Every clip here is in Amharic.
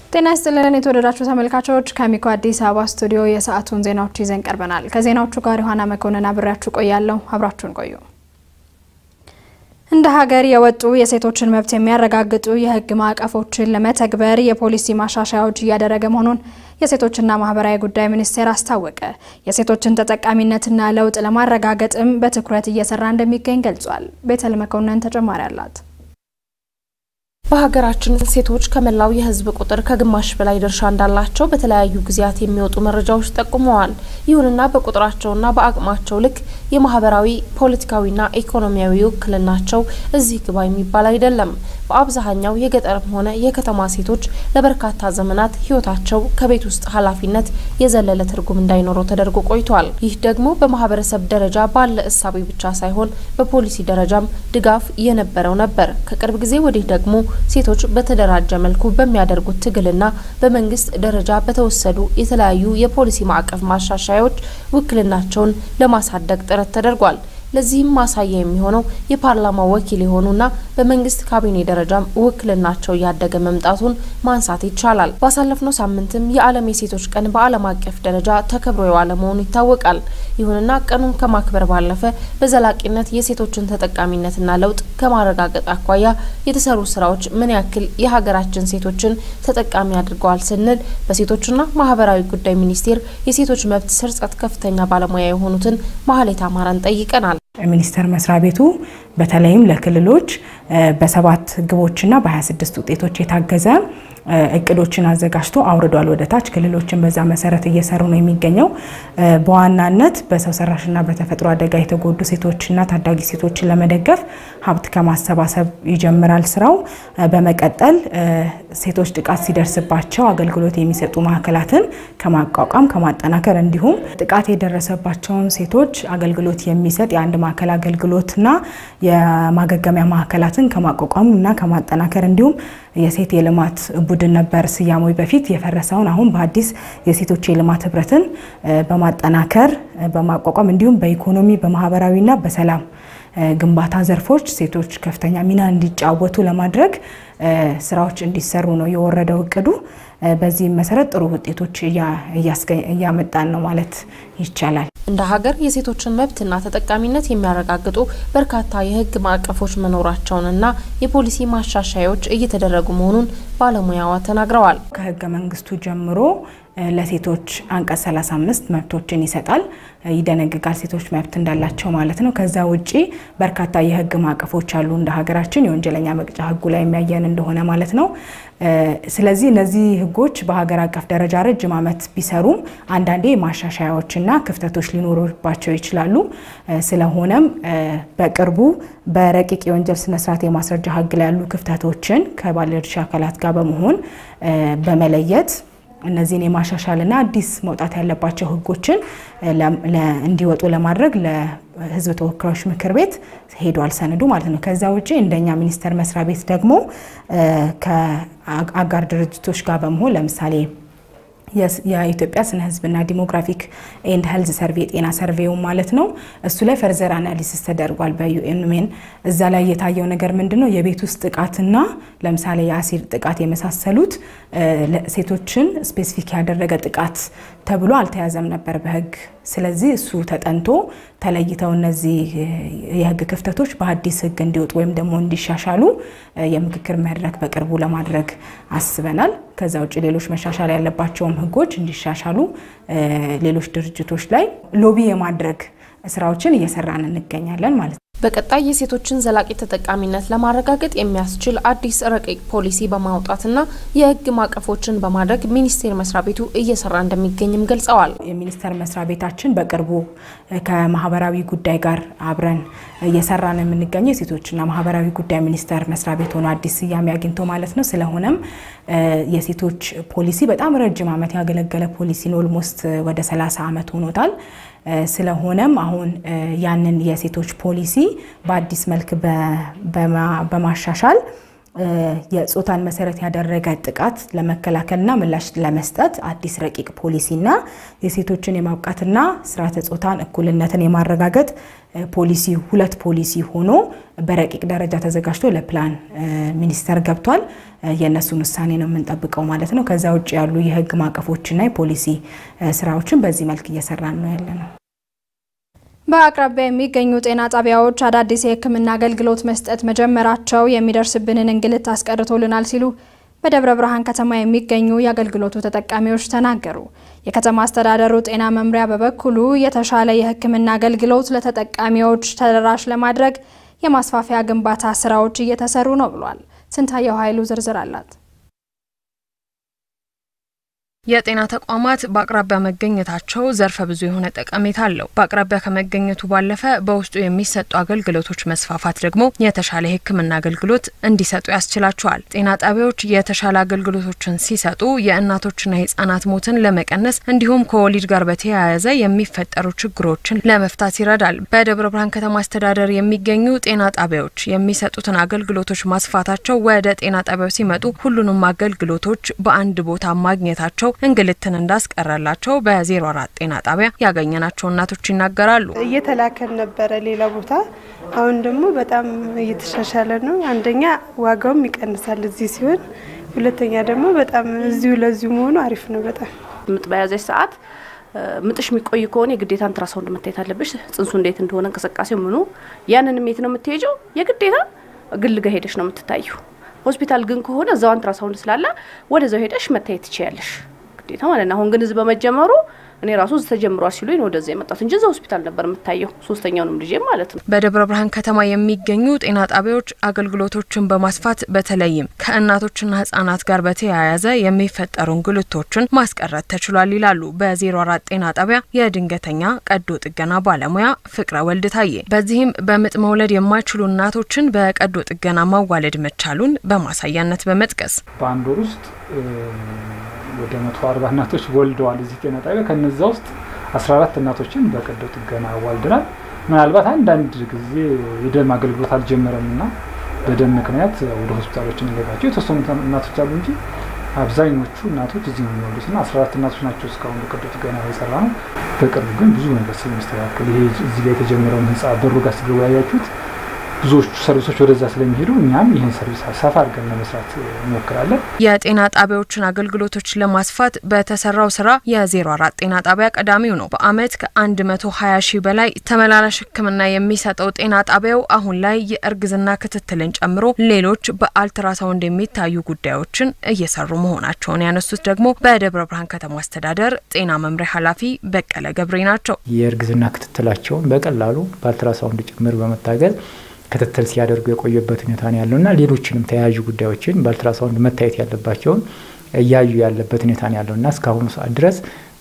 ጤና ይስጥልን የተወደዳችሁ ተመልካቾች፣ ከሚኮ አዲስ አበባ ስቱዲዮ የሰዓቱን ዜናዎች ይዘን ቀርበናል። ከዜናዎቹ ጋር ዮሐና መኮንን አብሬያችሁ ቆያለሁ። አብራችሁን ቆዩ። እንደ ሀገር የወጡ የሴቶችን መብት የሚያረጋግጡ የሕግ ማዕቀፎችን ለመተግበር የፖሊሲ ማሻሻያዎች እያደረገ መሆኑን የሴቶችና ማህበራዊ ጉዳይ ሚኒስቴር አስታወቀ። የሴቶችን ተጠቃሚነትና ለውጥ ለማረጋገጥም በትኩረት እየሰራ እንደሚገኝ ገልጿል። ቤተል መኮንን ተጨማሪ አላት። በሀገራችን ሴቶች ከመላው የህዝብ ቁጥር ከግማሽ በላይ ድርሻ እንዳላቸው በተለያዩ ጊዜያት የሚወጡ መረጃዎች ጠቁመዋል። ይሁንና በቁጥራቸውና በአቅማቸው ልክ የማህበራዊ ፖለቲካዊና ኢኮኖሚያዊ ውክልናቸው እዚህ ግባ የሚባል አይደለም። በአብዛኛው የገጠርም ሆነ የከተማ ሴቶች ለበርካታ ዘመናት ህይወታቸው ከቤት ውስጥ ኃላፊነት የዘለለ ትርጉም እንዳይኖረው ተደርጎ ቆይቷል። ይህ ደግሞ በማህበረሰብ ደረጃ ባለ እሳቤ ብቻ ሳይሆን በፖሊሲ ደረጃም ድጋፍ የነበረው ነበር። ከቅርብ ጊዜ ወዲህ ደግሞ ሴቶች በተደራጀ መልኩ በሚያደርጉት ትግልና በመንግስት ደረጃ በተወሰዱ የተለያዩ የፖሊሲ ማዕቀፍ ማሻሻያዎች ውክልናቸውን ለማሳደግ ጥረት ተደርጓል። ለዚህም ማሳያ የሚሆነው የፓርላማ ወኪል የሆኑና በመንግስት ካቢኔ ደረጃም ውክልናቸው እያደገ መምጣቱን ማንሳት ይቻላል። ባሳለፍነው ሳምንትም የዓለም የሴቶች ቀን በዓለም አቀፍ ደረጃ ተከብሮ የዋለ መሆኑ ይታወቃል። ይሁንና ቀኑን ከማክበር ባለፈ በዘላቂነት የሴቶችን ተጠቃሚነትና ለውጥ ከማረጋገጥ አኳያ የተሰሩ ስራዎች ምን ያክል የሀገራችን ሴቶችን ተጠቃሚ አድርገዋል ስንል በሴቶችና ማህበራዊ ጉዳይ ሚኒስቴር የሴቶች መብት ስርጸት ከፍተኛ ባለሙያ የሆኑትን ማህሌት አማራን ጠይቀናል። ሚኒስቴር መስሪያ ቤቱ በተለይም ለክልሎች በሰባት ግቦችና በ26 ውጤቶች የታገዘ እቅዶችን አዘጋጅቶ አውርዷል ወደ ታች። ክልሎችን በዛ መሰረት እየሰሩ ነው የሚገኘው። በዋናነት በሰው ሰራሽና በተፈጥሮ አደጋ የተጎዱ ሴቶችና ታዳጊ ሴቶችን ለመደገፍ ሀብት ከማሰባሰብ ይጀምራል ስራው። በመቀጠል ሴቶች ጥቃት ሲደርስባቸው አገልግሎት የሚሰጡ ማዕከላትን ከማቋቋም ከማጠናከር፣ እንዲሁም ጥቃት የደረሰባቸውን ሴቶች አገልግሎት የሚሰጥ የአንድ ማዕከል አገልግሎትና የማገገሚያ ማዕከላትን ከማቋቋም እና ከማጠናከር እንዲሁም የሴት የልማት ቡድን ነበር ስያሜው በፊት የፈረሰውን አሁን በአዲስ የሴቶች የልማት ህብረትን በማጠናከር በማቋቋም እንዲሁም በኢኮኖሚ በማህበራዊና በሰላም ግንባታ ዘርፎች ሴቶች ከፍተኛ ሚና እንዲጫወቱ ለማድረግ ስራዎች እንዲሰሩ ነው የወረደው እቅዱ። በዚህም መሰረት ጥሩ ውጤቶች እያመጣን ነው ማለት ይቻላል። እንደ ሀገር የሴቶችን መብትና ተጠቃሚነት የሚያረጋግጡ በርካታ የህግ ማዕቀፎች መኖራቸውንና የፖሊሲ ማሻሻያዎች እየተደረጉ መሆኑን ባለሙያዋ ተናግረዋል። ከህገ መንግስቱ ጀምሮ ለሴቶች አንቀጽ 35 መብቶችን ይሰጣል፣ ይደነግጋል። ሴቶች መብት እንዳላቸው ማለት ነው። ከዛ ውጪ በርካታ የህግ ማዕቀፎች አሉ እንደ ሀገራችን የወንጀለኛ መቅጫ ህጉ ላይ የሚያየን እንደሆነ ማለት ነው። ስለዚህ እነዚህ ህጎች በሀገር አቀፍ ደረጃ ረጅም ዓመት ቢሰሩም አንዳንዴ ማሻሻያዎችና ክፍተቶች ሊኖሩባቸው ይችላሉ። ስለሆነም በቅርቡ በረቂቅ የወንጀል ስነስርዓት የማስረጃ ህግ ላይ ያሉ ክፍተቶችን ከባለድርሻ አካላት ጋር በመሆን በመለየት እነዚህን የማሻሻልና አዲስ መውጣት ያለባቸው ህጎችን እንዲወጡ ለማድረግ ለህዝብ ተወካዮች ምክር ቤት ሄዷል ሰነዱ ማለት ነው። ከዛ ውጭ እንደኛ ሚኒስቴር መስሪያ ቤት ደግሞ ከአጋር ድርጅቶች ጋር በመሆን ለምሳሌ የኢትዮጵያ ስነ ህዝብና ዲሞግራፊክ ኤንድ ሄልዝ ሰርቬ የጤና ሰርቬው ማለት ነው። እሱ ላይ ፈርዘር አናሊሲስ ተደርጓል በዩኤን ሜን። እዛ ላይ የታየው ነገር ምንድን ነው? የቤት ውስጥ ጥቃትና ለምሳሌ የአሲድ ጥቃት የመሳሰሉት ሴቶችን ስፔሲፊክ ያደረገ ጥቃት ተብሎ አልተያዘም ነበር በህግ። ስለዚህ እሱ ተጠንቶ ተለይተው እነዚህ የህግ ክፍተቶች በአዲስ ህግ እንዲወጡ ወይም ደግሞ እንዲሻሻሉ የምክክር መድረክ በቅርቡ ለማድረግ አስበናል። ከዛ ውጭ ሌሎች መሻሻል ያለባቸውም ህጎች እንዲሻሻሉ ሌሎች ድርጅቶች ላይ ሎቢ የማድረግ ስራዎችን እየሰራን እንገኛለን ማለት ነው። በቀጣይ የሴቶችን ዘላቂ ተጠቃሚነት ለማረጋገጥ የሚያስችል አዲስ ረቂቅ ፖሊሲ በማውጣትና የህግ ማዕቀፎችን በማድረግ ሚኒስቴር መስሪያ ቤቱ እየሰራ እንደሚገኝም ገልጸዋል። የሚኒስቴር መስሪያ ቤታችን በቅርቡ ከማህበራዊ ጉዳይ ጋር አብረን እየሰራ ነው የምንገኘው የሴቶችና ማህበራዊ ጉዳይ ሚኒስቴር መስሪያ ቤት ሆኖ አዲስ ስያሜ አግኝቶ ማለት ነው። ስለሆነም የሴቶች ፖሊሲ በጣም ረጅም ዓመት ያገለገለ ፖሊሲ ነው። ኦልሞስት ወደ 30 ዓመት ሆኖታል። ስለሆነም አሁን ያንን የሴቶች ፖሊሲ በአዲስ መልክ በማሻሻል የጾታን መሰረት ያደረገ ጥቃት ለመከላከልና ምላሽ ለመስጠት አዲስ ረቂቅ ፖሊሲና የሴቶችን የማብቃትና ስርዓተ ጾታን እኩልነትን የማረጋገጥ ፖሊሲ ሁለት ፖሊሲ ሆኖ በረቂቅ ደረጃ ተዘጋጅቶ ለፕላን ሚኒስቴር ገብቷል። የእነሱን ውሳኔ ነው የምንጠብቀው ማለት ነው። ከዛ ውጭ ያሉ የህግ ማዕቀፎችና የፖሊሲ ስራዎችን በዚህ መልክ እየሰራን ነው ያለ ነው። በአቅራቢያ የሚገኙ ጤና ጣቢያዎች አዳዲስ የሕክምና አገልግሎት መስጠት መጀመራቸው የሚደርስብንን እንግልት አስቀርቶልናል ሲሉ በደብረ ብርሃን ከተማ የሚገኙ የአገልግሎቱ ተጠቃሚዎች ተናገሩ። የከተማ አስተዳደሩ ጤና መምሪያ በበኩሉ የተሻለ የሕክምና አገልግሎት ለተጠቃሚዎች ተደራሽ ለማድረግ የማስፋፊያ ግንባታ ስራዎች እየተሰሩ ነው ብሏል። ስንታየው ኃይሉ ዝርዝር አላት። የጤና ተቋማት በአቅራቢያ መገኘታቸው ዘርፈ ብዙ የሆነ ጠቀሜታ አለው። በአቅራቢያ ከመገኘቱ ባለፈ በውስጡ የሚሰጡ አገልግሎቶች መስፋፋት ደግሞ የተሻለ የሕክምና አገልግሎት እንዲሰጡ ያስችላቸዋል። ጤና ጣቢያዎች የተሻለ አገልግሎቶችን ሲሰጡ የእናቶችና የህጻናት ሞትን ለመቀነስ እንዲሁም ከወሊድ ጋር በተያያዘ የሚፈጠሩ ችግሮችን ለመፍታት ይረዳል። በደብረ ብርሃን ከተማ አስተዳደር የሚገኙ ጤና ጣቢያዎች የሚሰጡትን አገልግሎቶች ማስፋታቸው ወደ ጤና ጣቢያው ሲመጡ ሁሉንም አገልግሎቶች በአንድ ቦታ ማግኘታቸው እንግልትን እንዳስቀረላቸው በዜሮ አራት ጤና ጣቢያ ያገኘናቸው እናቶች ይናገራሉ። እየተላከን ነበረ ሌላ ቦታ፣ አሁን ደግሞ በጣም እየተሻሻለ ነው። አንደኛ ዋጋውም ይቀንሳል እዚህ ሲሆን፣ ሁለተኛ ደግሞ በጣም እዚሁ ለዚሁ መሆኑ አሪፍ ነው። በጣም ምጥ በያዘች ሰዓት ምጥሽ የሚቆይ ከሆነ የግዴታ አልትራሳውንድ መታየት አለብሽ። ጽንሱ እንዴት እንደሆነ እንቅስቃሴው ምኑ ያንንም የት ነው የምትሄጀው? የግዴታ ግል ጋ ሄደሽ ነው የምትታየው። ሆስፒታል ግን ከሆነ እዛው አልትራሳውንድ ስላለ ወደዛው ሄደሽ መታየት ትችያለሽ ግዴታ ማለት ነው። አሁን ግን እዚህ በመጀመሩ እኔ ራሱ እዚህ ተጀምሯል ሲሉኝ ነው ወደዚያ የመጣሁት እንጂ እዛ ሆስፒታል ነበር የምታየው ሶስተኛውንም ልጄ ማለት ነው። በደብረ ብርሃን ከተማ የሚገኙ ጤና ጣቢያዎች አገልግሎቶችን በማስፋት በተለይም ከእናቶችና ህጻናት ጋር በተያያዘ የሚፈጠሩ እንግልቶችን ማስቀረት ተችሏል ይላሉ በዜሮ አራት ጤና ጣቢያ የድንገተኛ ቀዶ ጥገና ባለሙያ ፍቅረ ወልድ ታዬ። በዚህም በምጥ መውለድ የማይችሉ እናቶችን በቀዶ ጥገና ማዋለድ መቻሉን በማሳያነት በመጥቀስ በአንድ ወር ውስጥ ወደ መቶ አርባ እናቶች ወልደዋል እዚህ ጤና ጣቢያ። ከነዛ ውስጥ አስራ አራት እናቶችን በቀዶ ጥገና አዋልደናል። ምናልባት አንዳንድ ጊዜ የደም አገልግሎት አልጀመረም እና በደም ምክንያት ወደ ሆስፒታሎች እንገባቸው የተወሰኑ እናቶች አሉ እንጂ አብዛኞቹ እናቶች እዚህ ነው የሚወሉት እና አስራ አራት እናቶች ናቸው እስካሁን በቀዶ ጥገና የሰራ ነው። በቅርቡ ግን ብዙ ነገር ስለሚስተካከል ይሄ እዚህ ጋር የተጀመረውን ህንፃ በሩ ጋር ስገቡ ያያችሁት ብዙዎቹ ሰርቪሶች ወደዛ ስለሚሄዱ እኛም ይህን ሰርቪስ ሰፋ አድርገን ለመስራት እንሞክራለን። የጤና ጣቢያዎችን አገልግሎቶች ለማስፋት በተሰራው ስራ የዜሮ አራት ጤና ጣቢያ ቀዳሚው ነው። በአመት ከ120 ሺህ በላይ ተመላላሽ ሕክምና የሚሰጠው ጤና ጣቢያው አሁን ላይ የእርግዝና ክትትልን ጨምሮ ሌሎች በአልትራሳውንድ የሚታዩ ጉዳዮችን እየሰሩ መሆናቸውን ያነሱት ደግሞ በደብረ ብርሃን ከተማ አስተዳደር ጤና መምሪያ ኃላፊ በቀለ ገብሬ ናቸው። የእርግዝና ክትትላቸውን በቀላሉ በአልትራሳውንድ ጭምር በመታገዝ ክትትል ሲያደርጉ የቆየበት ሁኔታ ነው ያለው እና ሌሎችንም ተያያዥ ጉዳዮችን በአልትራሳውንድ መታየት ያለባቸውን እያዩ ያለበት ሁኔታ ነው ያለው እና እስካሁኑ ሰዓት ድረስ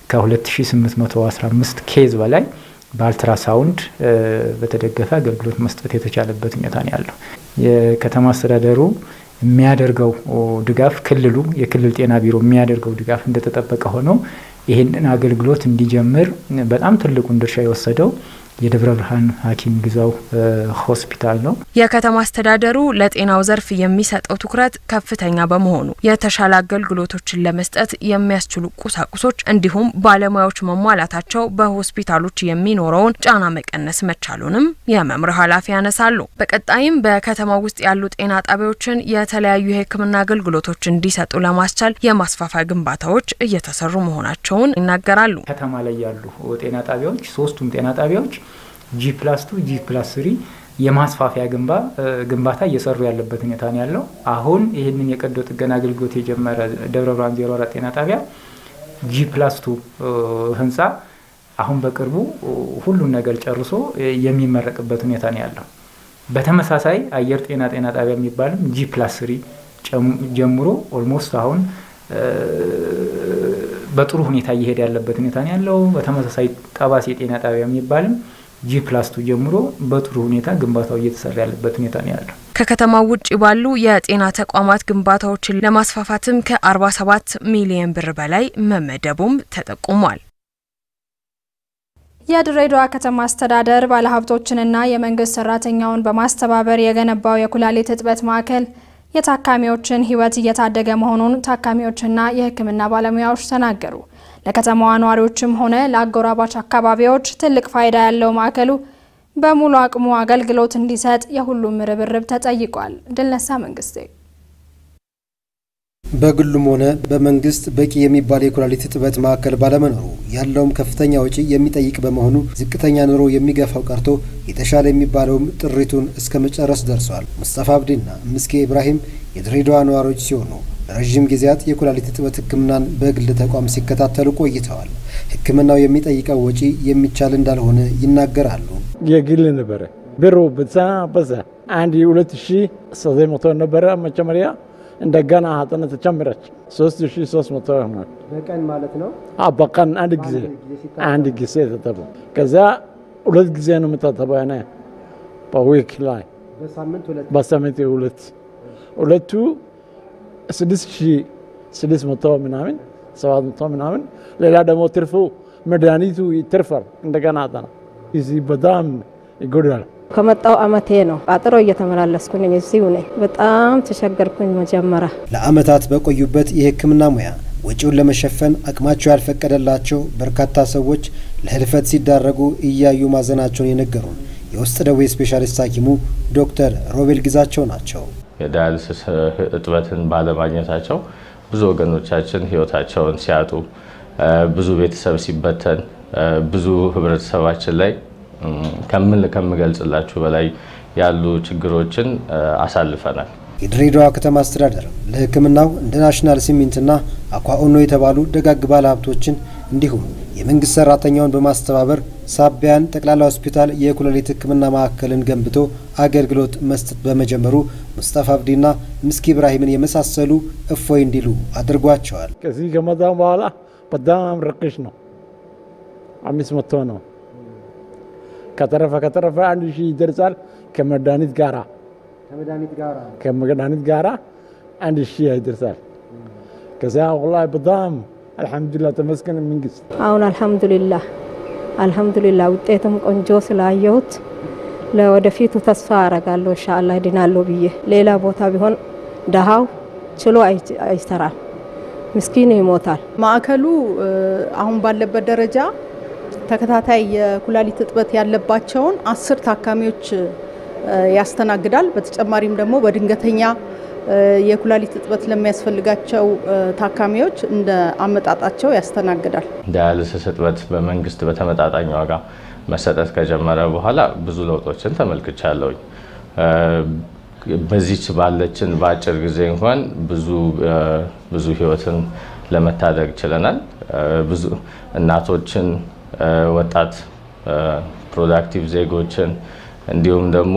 ከ2815 ኬዝ በላይ በአልትራሳውንድ በተደገፈ አገልግሎት መስጠት የተቻለበት ሁኔታ ነው ያለው። የከተማ አስተዳደሩ የሚያደርገው ድጋፍ ክልሉ የክልል ጤና ቢሮ የሚያደርገው ድጋፍ እንደተጠበቀ ሆኖ ይህንን አገልግሎት እንዲጀምር በጣም ትልቁን ድርሻ የወሰደው የደብረ ብርሃን ሐኪም ግዛው ሆስፒታል ነው። የከተማ አስተዳደሩ ለጤናው ዘርፍ የሚሰጠው ትኩረት ከፍተኛ በመሆኑ የተሻለ አገልግሎቶችን ለመስጠት የሚያስችሉ ቁሳቁሶች እንዲሁም ባለሙያዎች መሟላታቸው በሆስፒታሎች የሚኖረውን ጫና መቀነስ መቻሉንም የመምሪያው ኃላፊ ያነሳሉ። በቀጣይም በከተማ ውስጥ ያሉ ጤና ጣቢያዎችን የተለያዩ የሕክምና አገልግሎቶች እንዲሰጡ ለማስቻል የማስፋፋያ ግንባታዎች እየተሰሩ መሆናቸውን ይናገራሉ። ከተማ ላይ ያሉ ጤና ጣቢያዎች ሶስቱም ጤና ጣቢያዎች ጂ ፕላስ ቱ ጂ ፕላስ ስሪ የማስፋፊያ ግንባ ግንባታ እየሰሩ ያለበት ሁኔታ ነው ያለው። አሁን ይህንን የቀዶ ጥገና አገልግሎት የጀመረ ደብረ ብርሃን ዜሮ አራት ጤና ጣቢያ ጂ ፕላስ ቱ ህንፃ አሁን በቅርቡ ሁሉን ነገር ጨርሶ የሚመረቅበት ሁኔታ ነው ያለው። በተመሳሳይ አየር ጤና ጤና ጣቢያ የሚባልም ጂ ፕላስ ስሪ ጀምሮ ኦልሞስት አሁን በጥሩ ሁኔታ እየሄደ ያለበት ሁኔታ ነው ያለው። በተመሳሳይ ጠባሴ ጤና ጣቢያ የሚባልም ጂ ፕላስ ቱ ጀምሮ በጥሩ ሁኔታ ግንባታው እየተሰራ ያለበት ሁኔታ ነው ያለው። ከከተማው ውጭ ባሉ የጤና ተቋማት ግንባታዎችን ለማስፋፋትም ከ47 ሚሊዮን ብር በላይ መመደቡም ተጠቁሟል። የድሬዳዋ ከተማ አስተዳደር ባለሀብቶችንና የመንግስት ሰራተኛውን በማስተባበር የገነባው የኩላሊት እጥበት ማዕከል የታካሚዎችን ሕይወት እየታደገ መሆኑን ታካሚዎችና የሕክምና ባለሙያዎች ተናገሩ። ለከተማዋ ነዋሪዎችም ሆነ ለአጎራባች አካባቢዎች ትልቅ ፋይዳ ያለው ማዕከሉ በሙሉ አቅሙ አገልግሎት እንዲሰጥ የሁሉም ርብርብ ተጠይቋል። ድልነሳ መንግስቴ በግሉም ሆነ በመንግስት በቂ የሚባል የኩላሊት እጥበት ማዕከል ባለመኖሩ ያለውም ከፍተኛ ወጪ የሚጠይቅ በመሆኑ ዝቅተኛ ኑሮ የሚገፋው ቀርቶ የተሻለ የሚባለውም ጥሪቱን እስከ መጨረስ ደርሷል። ሙስጠፋ አብዲና ምስኬ ኢብራሂም የድሬዳዋ ነዋሪዎች ሲሆኑ ለረዥም ጊዜያት የኩላሊት እጥበት ሕክምናን በግል ተቋም ሲከታተሉ ቆይተዋል። ሕክምናው የሚጠይቀው ወጪ የሚቻል እንዳልሆነ ይናገራሉ። የግል ነበረ ብሩ በዛ በዛ አንድ ሁለት ሺ ዘጠኝ መቶ ነበረ መጀመሪያ እንደገና ሀጠነ ተጨምረች ሶስት ሺ ሶስት መቶ ሆኗል። በቀን ማለት ነው። በቀን አንድ ጊዜ አንድ ጊዜ ተጠቡ። ከዚያ ሁለት ጊዜ ነው የምታጠበው ነ በዊክ ላይ በሳምንት ሁለት ሁለቱ ስድስት ሺ ስድስት መቶ ምናምን ሰባት መቶ ምናምን ሌላ ደግሞ ትርፉ መድኃኒቱ ይትርፋል። እንደገና አጠና እዚህ በጣም ይጎዳል። ከመጣው አመቴ ነው። ቃጥሮ እየተመላለስኩኝ እዚሁ ነኝ። በጣም ተቸገርኩኝ። መጀመሪያ ለአመታት በቆዩበት የህክምና ሙያ ወጪውን ለመሸፈን አቅማቸው ያልፈቀደላቸው በርካታ ሰዎች ለህልፈት ሲዳረጉ እያዩ ማዘናቸውን የነገሩን የውስጥ ደዌ ስፔሻሊስት ሐኪሙ ዶክተር ሮቤል ግዛቸው ናቸው። የዳያልስስ እጥበትን ባለማግኘታቸው ብዙ ወገኖቻችን ህይወታቸውን ሲያጡ፣ ብዙ ቤተሰብ ሲበተን፣ ብዙ ህብረተሰባችን ላይ ከምን ከምገልጽላችሁ በላይ ያሉ ችግሮችን አሳልፈናል። የድሬዳዋ ከተማ አስተዳደር ለህክምናው እንደ ናሽናል ሲሚንትና አኳኦኖ የተባሉ ደጋግ ባለ ሀብቶችን እንዲሁም የመንግስት ሰራተኛውን በማስተባበር ሳቢያን ጠቅላላ ሆስፒታል የኩላሊት ህክምና ማዕከልን ገንብቶ አገልግሎት መስጠት በመጀመሩ ሙስጠፋ አብዲና ምስኪ ኢብራሂምን የመሳሰሉ እፎይ እንዲሉ አድርጓቸዋል። ከዚህ ከመጣ በኋላ በጣም ርቅሽ ነው። አምስት መቶ ነው ከተረፈ ከተረፈ አንድ ሺህ ይደርሳል። ከመድኃኒት ጋራ ከመድኃኒት ጋራ አንድ ሺህ ይደርሳል። ከዚያ ወላሂ በጣም አልሐምዱሊላህ ተመስገን መንግስት። አሁን አልሐምዱሊላህ አልሐምዱሊላህ ውጤትም ቆንጆ ስላየሁት ለወደፊቱ ተስፋ አረጋለሁ ኢንሻአላህ ድናለሁ ብዬ። ሌላ ቦታ ቢሆን ደሃው ችሎ አይሰራም፣ ምስኪን ይሞታል። ማዕከሉ አሁን ባለበት ደረጃ ተከታታይ የኩላሊት እጥበት ያለባቸውን አስር ታካሚዎች ያስተናግዳል። በተጨማሪም ደግሞ በድንገተኛ የኩላሊት እጥበት ለሚያስፈልጋቸው ታካሚዎች እንደ አመጣጣቸው ያስተናግዳል። ዳያልስስ እጥበት በመንግስት በተመጣጣኝ ዋጋ መሰጠት ከጀመረ በኋላ ብዙ ለውጦችን ተመልክቻለሁኝ። በዚች ባለችን በአጭር ጊዜ እንኳን ብዙ ብዙ ህይወትን ለመታደግ ችለናል። ብዙ እናቶችን ወጣት ፕሮዳክቲቭ ዜጎችን እንዲሁም ደግሞ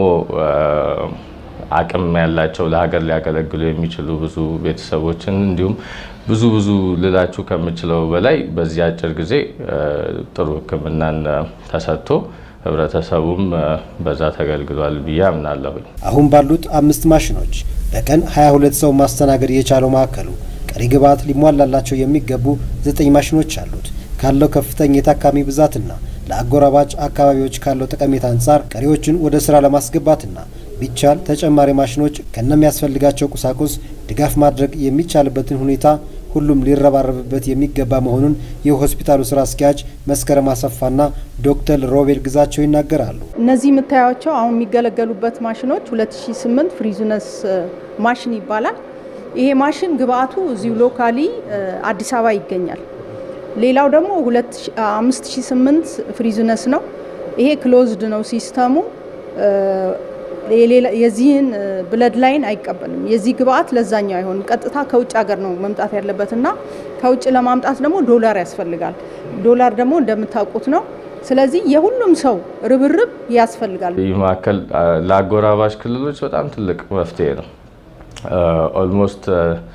አቅም ያላቸው ለሀገር ሊያገለግሉ የሚችሉ ብዙ ቤተሰቦችን እንዲሁም ብዙ ብዙ ልላችሁ ከምችለው በላይ በዚህ አጭር ጊዜ ጥሩ ሕክምናን ተሰጥቶ ህብረተሰቡም በዛ ተገልግሏል ብዬ አምናለሁኝ። አሁን ባሉት አምስት ማሽኖች በቀን 22 ሰው ማስተናገድ የቻለው ማዕከሉ ቀሪ ግብዓት ሊሟላላቸው የሚገቡ ዘጠኝ ማሽኖች አሉት። ካለው ከፍተኛ የታካሚ ብዛትና ለአጎራባች አካባቢዎች ካለው ጠቀሜታ አንጻር ቀሪዎችን ወደ ስራ ለማስገባትና ቢቻል ተጨማሪ ማሽኖች ከነሚያስፈልጋቸው ቁሳቁስ ድጋፍ ማድረግ የሚቻልበትን ሁኔታ ሁሉም ሊረባረብበት የሚገባ መሆኑን የሆስፒታሉ ስራ አስኪያጅ መስከረም አሰፋና ዶክተር ሮቤል ግዛቸው ይናገራሉ። እነዚህ የምታያቸው አሁን የሚገለገሉበት ማሽኖች 2008 ፍሪዙነስ ማሽን ይባላል። ይሄ ማሽን ግብአቱ እዚሁ ሎካሊ አዲስ አበባ ይገኛል። ሌላው ደግሞ 5008 ፍሪዝነስ ነው። ይሄ ክሎዝድ ነው ሲስተሙ። የዚህን ብለድ ላይን አይቀበልም። የዚህ ግብአት ለዛኛው አይሆንም። ቀጥታ ከውጭ ሀገር ነው መምጣት ያለበት እና ከውጭ ለማምጣት ደግሞ ዶላር ያስፈልጋል። ዶላር ደግሞ እንደምታውቁት ነው። ስለዚህ የሁሉም ሰው ርብርብ ያስፈልጋል። ይህ ማዕከል ለአጎራባሽ ክልሎች በጣም ትልቅ መፍትሄ ነው። ኦልሞስት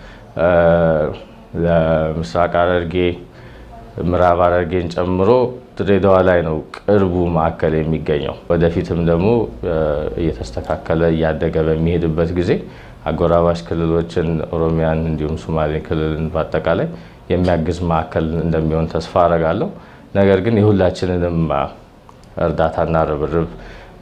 ለምስራቅ ሐረርጌ ምዕራብ ሐረርጌን ጨምሮ ድሬዳዋ ላይ ነው ቅርቡ ማዕከል የሚገኘው። ወደፊትም ደግሞ እየተስተካከለ እያደገ በሚሄድበት ጊዜ አጎራባሽ ክልሎችን ኦሮሚያን፣ እንዲሁም ሶማሌ ክልልን በአጠቃላይ የሚያግዝ ማዕከል እንደሚሆን ተስፋ አረጋለሁ። ነገር ግን የሁላችንንም እርዳታና ርብርብ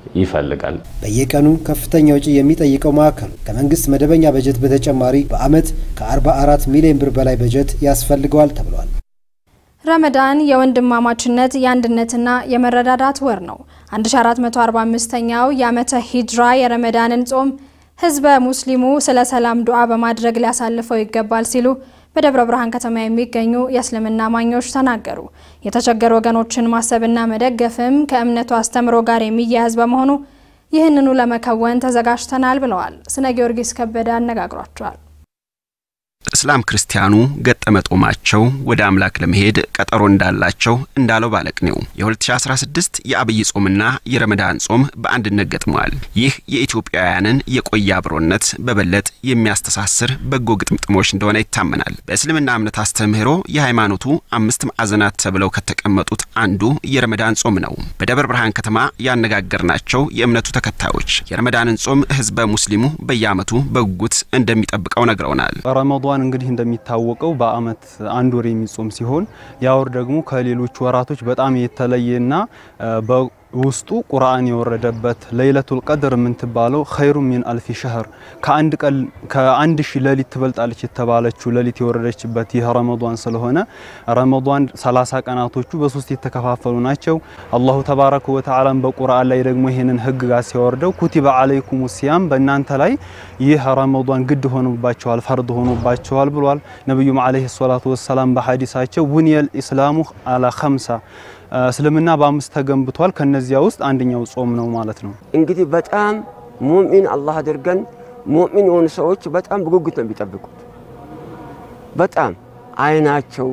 ይፈልጋል። በየቀኑ ከፍተኛ ወጪ የሚጠይቀው ማዕከሉ ከመንግስት መደበኛ በጀት በተጨማሪ በዓመት ከ44 ሚሊዮን ብር በላይ በጀት ያስፈልገዋል ተብሏል። ረመዳን የወንድማማችነት የአንድነትና የመረዳዳት ወር ነው። 1445ኛው የዓመተ ሂጅራ የረመዳንን ጾም ህዝበ ሙስሊሙ ስለ ሰላም ዱዓ በማድረግ ሊያሳልፈው ይገባል ሲሉ በደብረ ብርሃን ከተማ የሚገኙ የእስልምና አማኞች ተናገሩ። የተቸገሩ ወገኖችን ማሰብና መደገፍም ከእምነቱ አስተምሮ ጋር የሚያያዝ በመሆኑ ይህንኑ ለመከወን ተዘጋጅተናል ብለዋል። ስነ ጊዮርጊስ ከበደ አነጋግሯቸዋል። እስላም ክርስቲያኑ ገጠመ ጦማቸው ወደ አምላክ ለመሄድ ቀጠሮ እንዳላቸው እንዳለው ባለቅኔው የ2016 የአብይ ጾምና የረመዳን ጾም በአንድነት ገጥመዋል። ይህ የኢትዮጵያውያንን የቆየ አብሮነት በበለጥ የሚያስተሳስር በጎ ግጥምጥሞች እንደሆነ ይታመናል። በእስልምና እምነት አስተምህሮ የሃይማኖቱ አምስት ማዕዘናት ተብለው ከተቀመጡት አንዱ የረመዳን ጾም ነው። በደብረ ብርሃን ከተማ ያነጋገርናቸው የእምነቱ ተከታዮች የረመዳንን ጾም ህዝበ ሙስሊሙ በየዓመቱ በጉጉት እንደሚጠብቀው ነግረውናል። ረመዷን እንግዲህ እንደሚታወቀው በአመት አንድ ወር የሚጾም ሲሆን ያ ወር ደግሞ ከሌሎች ወራቶች በጣም የተለየና ውስጡ ቁርአን የወረደበት ለይለቱል ቀድር የምንትባለው ኸይሩ ሚን አልፊ ሸህር ከአንድ ቀን ከአንድ ሺህ ሌሊት ትበልጣለች የተባለችው ሌሊት የወረደችበት ይህ ረመዷን ስለሆነ ረመዷን 30 ቀናቶቹ በሶስት የተከፋፈሉ ናቸው። አላሁ ተባረከ ወተዓላም በቁርአን ላይ ደግሞ ይህንን ህግጋት ሲያወርደው ኩቲበ አለይኩም ሲያም በእናንተ ላይ ይህ ረመዷን ግድ ሆኖባቸዋል፣ ፈርድ ሆኖባቸዋል ብሏል። ነቢዩም አለይሂ ሰላቱ ወሰላም በሐዲሳቸው ቡንየል ኢስላሙ አላ ኸምሳ እስልምና በአምስት ተገንብቷል። ከነዚያ ውስጥ አንደኛው ጾም ነው ማለት ነው። እንግዲህ በጣም ሙእሚን አላህ አድርገን ሙእሚን የሆኑ ሰዎች በጣም በጉጉት ነው የሚጠብቁት። በጣም አይናቸው፣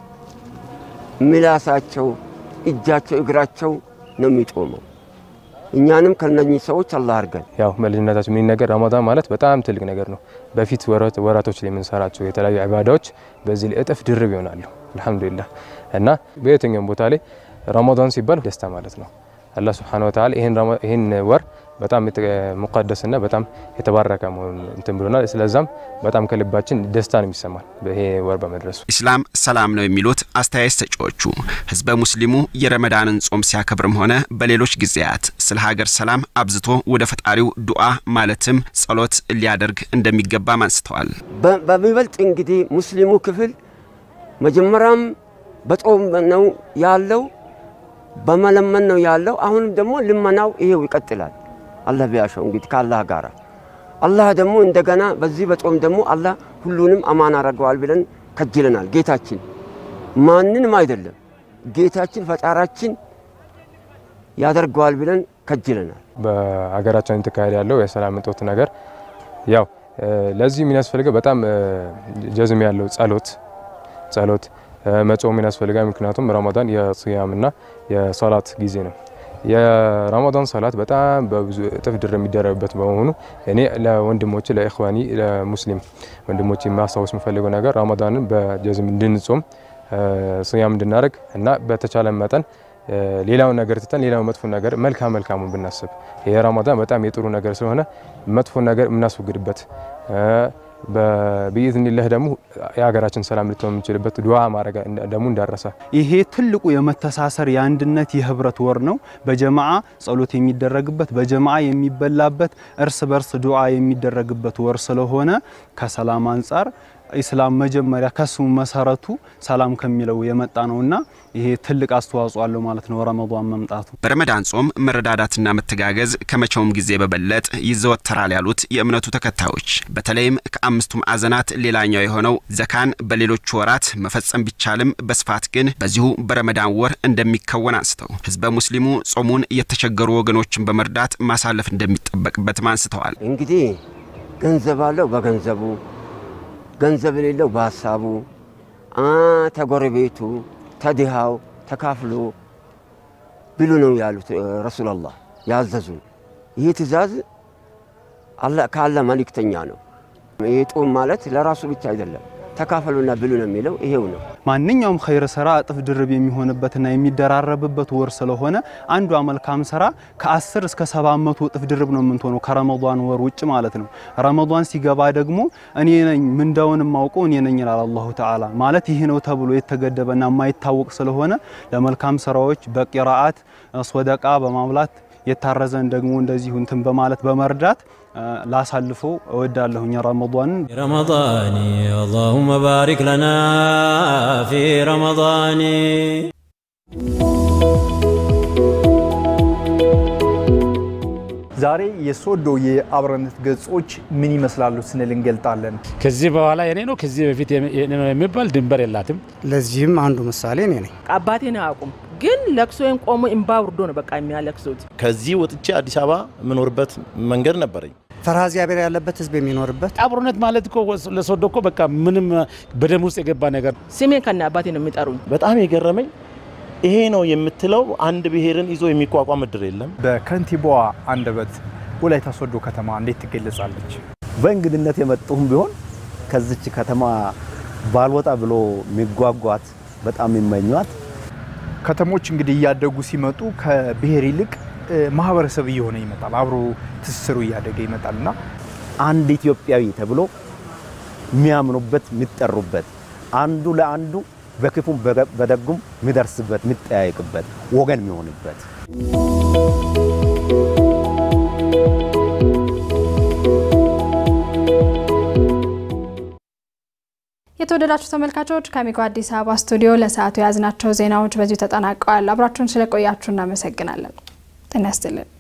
ምላሳቸው፣ እጃቸው፣ እግራቸው ነው የሚጦመው። እኛንም ከነኚህ ሰዎች አላህ አድርገን። ያው በልጅነታችን ምን ነገር ረመዳን ማለት በጣም ትልቅ ነገር ነው። በፊት ወራቶች ላይ የምንሰራቸው የተለያዩ ዒባዳዎች በዚህ ላይ እጥፍ ድርብ ይሆናሉ። አልሐምዱሊላህ እና በየትኛውም ቦታ ላይ ረመዳን ሲባል ደስታ ማለት ነው። አላህ ሱብሓነሁ ወተዓላ ይህን ወር በጣም ሙቀደስና በጣም የተባረከ መሆኑን እንትን ብሎናል። ስለዛም በጣም ከልባችን ደስታ ነው የሚሰማን ይሄ ወር በመድረሱ። ኢስላም ሰላም ነው የሚሉት አስተያየት ሰጪዎቹ ህዝበ ሙስሊሙ የረመዳንን ጾም ሲያከብርም ሆነ በሌሎች ጊዜያት ስለ ሀገር ሰላም አብዝቶ ወደ ፈጣሪው ዱዓ ማለትም ጸሎት ሊያደርግ እንደሚገባም አንስተዋል። በሚበልጥ እንግዲህ ሙስሊሙ ክፍል መጀመሪያም በጾም ነው ያለው፣ በመለመን ነው ያለው። አሁንም ደግሞ ልመናው ይሄው ይቀጥላል። አላህ ቢያሸው እንግዲህ ከአላህ ጋር አላህ ደግሞ እንደገና በዚህ በጾም ደግሞ አላህ ሁሉንም አማን አድርገዋል ብለን ከጅለናል። ጌታችን ማንንም አይደለም ጌታችን ፈጣራችን ያደርገዋል ብለን ከጅለናል። በሀገራችን የተካሄደ ያለው የሰላም እጦት ነገር ያው ለዚህ የሚያስፈልገው በጣም ጀዝም ያለው ጸሎት ጸሎት መጾም ያስፈልጋል። ምክንያቱም ረመዳን የስያምና የሶላት ጊዜ ነው። የረመዳን ሰላት በጣም በብዙ እጥፍ ድር የሚደረግበት በመሆኑ እኔ ለወንድሞች ለኢኽዋኒ ለሙስሊም ወንድሞች የማስታወስ የምፈልገው ነገር ረመዳንን በጀዝም እንድንጾም ስያም እንድናደርግ እና በተቻለ መጠን ሌላውን ነገር ትተን ሌላው መጥፎ ነገር መልካም መልካሙን ብናስብ ይሄ ረመዳን በጣም የጥሩ ነገር ስለሆነ መጥፎ ነገር የምናስወግድበት በኢዝኒላህ ደግሞ የሀገራችን ሰላም ልትሆን የምንችልበት ዱዓ ማድረግ ደግሞ እንዳረሳ ይሄ ትልቁ የመተሳሰር የአንድነት የህብረት ወር ነው። በጀማዓ ጸሎት የሚደረግበት በጀማዓ የሚበላበት እርስ በርስ ዱዓ የሚደረግበት ወር ስለሆነ ከሰላም አንጻር ኢስላም መጀመሪያ ከስሙ መሰረቱ ሰላም ከሚለው የመጣ ነውና ይሄ ትልቅ አስተዋጽኦ አለው ማለት ነው ረመዷን መምጣቱ። በረመዳን ጾም መረዳዳትና መተጋገዝ ከመቼውም ጊዜ በበለጥ ይዘወተራል ያሉት የእምነቱ ተከታዮች በተለይም ከአምስቱ ማዕዘናት ሌላኛው የሆነው ዘካን በሌሎች ወራት መፈጸም ቢቻልም በስፋት ግን በዚሁ በረመዳን ወር እንደሚከወን አንስተው ህዝበ ሙስሊሙ ጾሙን የተቸገሩ ወገኖችን በመርዳት ማሳለፍ እንደሚጠበቅበትም አንስተዋል። እንግዲህ ገንዘብ አለው በገንዘቡ ገንዘብ የሌለው በሀሳቡ ተጎረቤቱ ተድሃው ተካፍሎ ብሉ ነው ያሉት ረሱላላህ ያዘዙን። ይህ ትእዛዝ ከአላህ መልእክተኛ ነው። ይህ ጾም ማለት ለራሱ ብቻ አይደለም፣ ተካፈሉና ብሉ ነው የሚለው ይሄው ነው። ማንኛውም ኸይር ስራ እጥፍ ድርብ የሚሆንበትና የሚደራረብበት ወር ስለሆነ አንዷ መልካም ስራ ከ10 እስከ 700 እጥፍ ድርብ ነው የምትሆነው ከረመዷን ወር ውጭ ማለት ነው። ረመዷን ሲገባ ደግሞ እኔ ነኝ ምንዳውን የማውቀው እኔ ነኝ ይላል አላሁ ተዓላ። ማለት ይህ ነው ተብሎ የተገደበና የማይታወቅ ስለሆነ ለመልካም ስራዎች በቂራአት ሶደቃ በማብላት የታረዘን ደግሞ እንደዚሁ እንትን በማለት በመርዳት ላሳልፎ እወዳለሁኝ ረመዷንን። ረመዳኒ አላሁመ ባሪክ ለና ፊ ረመዳኒ ዛሬ የሶዶ የአብሮነት ገጾች ምን ይመስላሉ ስንል እንገልጣለን። ከዚህ በኋላ የኔ ነው ከዚህ በፊት የኔ ነው የሚባል ድንበር የላትም። ለዚህም አንዱ ምሳሌ እኔ ነኝ። አባቴን አያውቁም፣ ግን ለቅሶዬን ቆሞ እምባ ውርዶ ነው በቃ የሚያለቅሱት። ከዚህ ወጥቼ አዲስ አበባ የምኖርበት መንገድ ነበረኝ። ፈሪሃ እግዚአብሔር ያለበት ህዝብ የሚኖርበት አብሮነት ማለት እኮ ለሶዶ እኮ በቃ ምንም በደም ውስጥ የገባ ነገር። ስሜን ከነ አባቴ ነው የሚጠሩኝ። በጣም የገረመኝ ይሄ ነው የምትለው አንድ ብሔርን ይዞ የሚቋቋም እድር የለም። በከንቲባዋ አንደበት ወላይታ ሶዶ ከተማ እንዴት ትገለጻለች? በእንግድነት የመጡም ቢሆን ከዚች ከተማ ባልወጣ ብሎ የሚጓጓት በጣም የሚመኟት ከተሞች እንግዲህ እያደጉ ሲመጡ ከብሔር ይልቅ ማህበረሰብ እየሆነ ይመጣል። አብሮ ትስስሩ እያደገ ይመጣል እና አንድ ኢትዮጵያዊ ተብሎ የሚያምኑበት የሚጠሩበት አንዱ ለአንዱ በክፉም በደጉም የሚደርስበት የሚጠያየቅበት ወገን የሚሆንበት የተወደዳችሁ ተመልካቾች ከአሚኮ አዲስ አበባ ስቱዲዮ ለሰዓቱ የያዝናቸው ዜናዎች በዚሁ ተጠናቀዋል። አብራችሁን ስለቆያችሁ እናመሰግናለን። ጤና ይስጥልን።